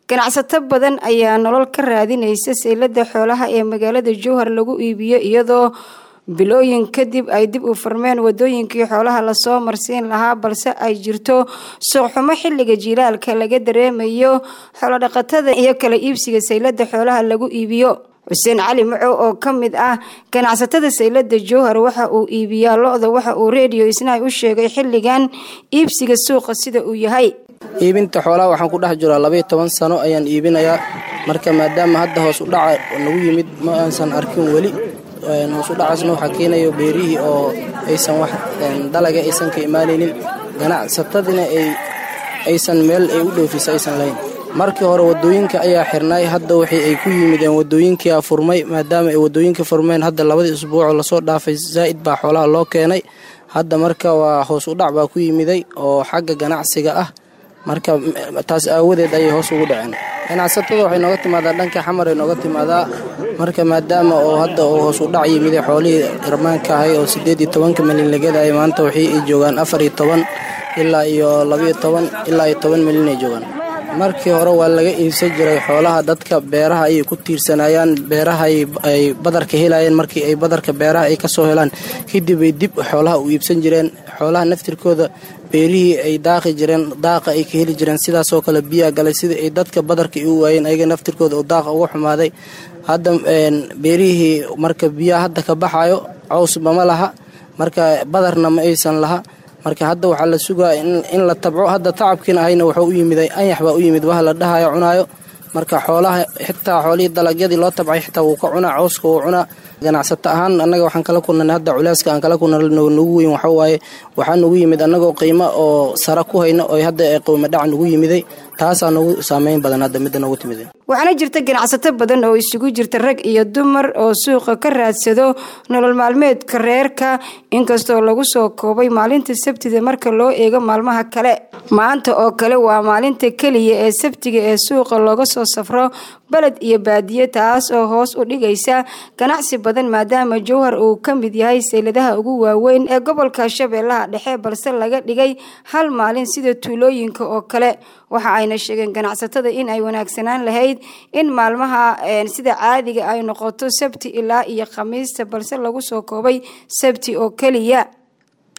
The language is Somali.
ganacsato badan ayaa nolol ka raadinaysa saylada xoolaha ee magaalada jowhar lagu iibiyo iyadoo bilooyin kadib ay dib u furmeen wadooyinkii xoolaha lasoo marsiin lahaa balse ay jirto suuqxumo xilliga jiilaalka laga dareemayo xoolodhaqatada iyo kala iibsiga saylada xoolaha lagu iibiyo xuseen cali macow oo ka mid ah ganacsatada saylada jowhar waxa uu iibiyaa lo-da waxa uu reediyo isnaay u sheegay xilligan iibsiga suuqa sida uu yahay iibinta xoolaha waxaan ku dhex jiraa labaiyo toban sano ayaan iibinayaa marka maadaama hadda hoos u dhaca nagu yimid ma aansan arkin weli hoos u dhacaasna waxaa keenayo beerihii oo aysan wax dalaga aysan ka imaanaynin ganacsatadina aysan meel ay u dhoofisa aysan lahayn markii hore wadooyinka ayaa xirnay hadda waxay ay ku yimideen wadooyinkia furmay maadaama ay wadooyinka furmeen hadda labadii isbuucoo lasoo dhaafay zaa'id baa xoolaha loo keenay hadda marka waa hoos u dhac baa ku yimiday oo xagga ganacsiga ah marka taas aawadeed ayay hoos ugu dhaceen ganacsatada waxay nooga timaadaa dhanka xamar ay nooga timaadaa marka maadaama oo hadda uu hoos u dhac yimiday xoolihii irmaanka ahay oo siddeed iyo tobanka milyan lagadayay maanta waxay ay joogaan afar iyo toban ilaa iyo labaiyo toban ilaa iyo toban milyan ay joogaan markii hore waa laga iibsan jiray xoolaha dadka beeraha ayay ku tiirsanayaan beeraha ay badarka helayeen markii ay badarka beeraha ay kasoo helaan kadib ay dib xoolaha u iibsan jireen xoolaha naftirkooda beerihii ay daaqi jireen daaqa ay ka heli jireen sidaasoo kale biyaa galay sidai ay dadka badarka u waayeen ayaga naftirkooda oo daaqa uga xumaaday hadda beerihii marka biyaha hadda ka baxayo cawsba ma laha marka badarna ma aysan laha marka hadda waxaa la sugaa in la tabco hadda tacabkiina ahayna wuxuu u yimiday anyax baa u yimid waha la dhahayo cunaayo marka xoolaha xitaa xoolihii dalagyadii loo tabcay xitaa wuu ka cunaa cawska wuu cunaa ganacsato ahaan annaga waxaan kala kulnay hadda culeyska aan kala kulna nagu weyn waxa waaye waxaa nagu yimid annagoo qiimo oo sara ku hayno oo hadda qowma dhac nagu yimiday taasaa nagu saameyn badan hadda midda nagu timid waxaana jirta ganacsato badan oo isugu jirta rag iyo dumar oo suuqa ka raadsado nolol maalmeedka reerka inkastoo lagu soo koobay maalinta sabtida marka loo eego maalmaha kale maanta oo kale waa maalinta keliya ee sabtiga ee suuqa looga soo safro baled iyo baadiye taas oo hoos u dhigaysa ganacsi badan maadaama jowhar uu ka mid yahay sayladaha ugu waaweyn ee gobolka shabeellaha dhexe balse laga dhigay hal maalin sida tuulooyinka oo kale waxa ayna sheegeen ganacsatada in ay wanaagsanaan lahayd in maalmaha sida caadiga ay noqoto sabti ilaa iyo khamiista balse lagu soo koobay sabti oo keliya